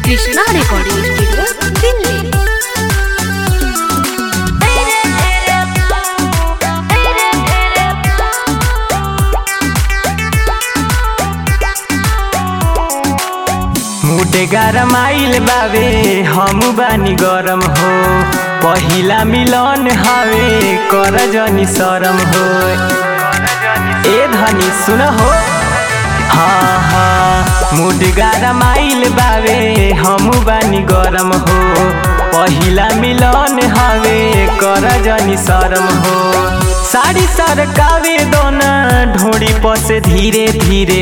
Krishna recording studio Delhi मुटे गरम आइल बावे हम बानी गरम हो पहिला मिलन हवे कर जनी शरम हो ए धनी सुन हो हाँ हाँ मुड गरम आइल बावे हम बानी गरम हो पहिला मिलन हवे कर जनी शरम हो साड़ी सरकावे दोना ढोड़ी पसे धीरे धीरे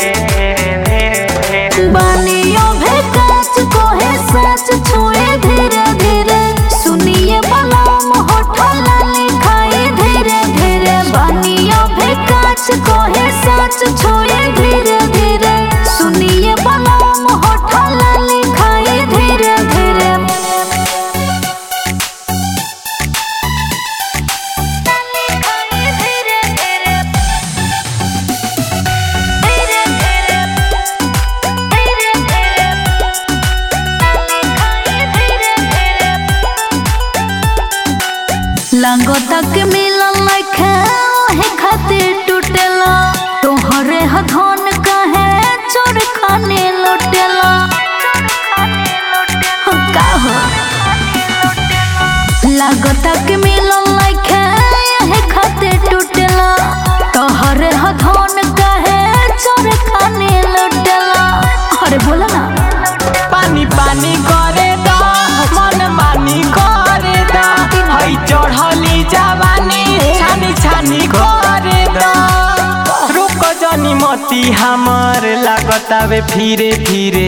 बानियों भेकाच को है सच छुए धीरे धीरे सुनिए बलाम होठला लिखाए धीरे धीरे बानियों भेकाच को है सच छुए धीरे धीरे सुनिए बलाम होठला लिखाए धीरे धीरे लांगो तक मिलन लखे ओहे खातिर टूटेला तोहरे हथौन कहे चोर खाने लुटेला हो का हो लागो तक मिलन लखे ओहे खातिर टूटेला तोहरे हथौन कहे चोर खाने लुटेला अरे बोला ना पानी पानी करे दा मन मानी करे दा हई चढ़ली जवानी छानी छानी करे दा रुक जनी मती हमर लागतावे फिरे फिरे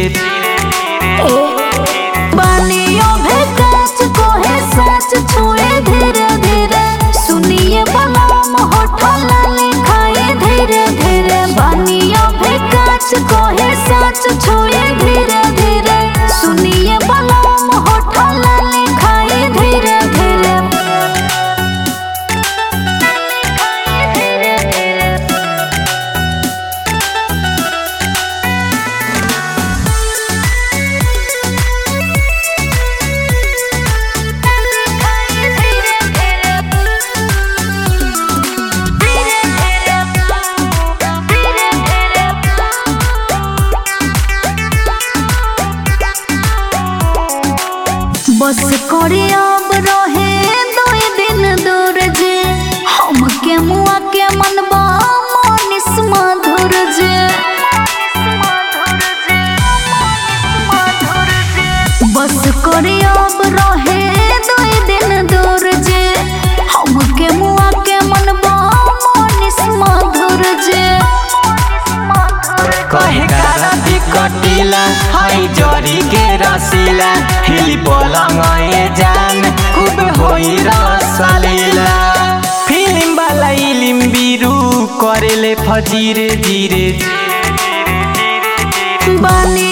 बानियों भेकाच को है सच छुए धीरे धीरे सुनिए बलाम होठला लिखाए धीरे धीरे बानियों भेकाच को है सच छुए धीरे धीरे सुनिए बलाम होठला लिखाए धीरे धीरे बस करे अब रहे दुई दिन दूर जे हम के मुआ के मनबा मनिस मधुर जे बस करे अब रहे दुई दिन दूर जे हम के मुआ के मनबा मनिस मधुर जे कहे कारा कटिला हई जरी के रसीला हिली पलंग ए जान खूब होई रसलीला फिल्म वाला इलिम बिरु करेले फजीरे धीरे बानी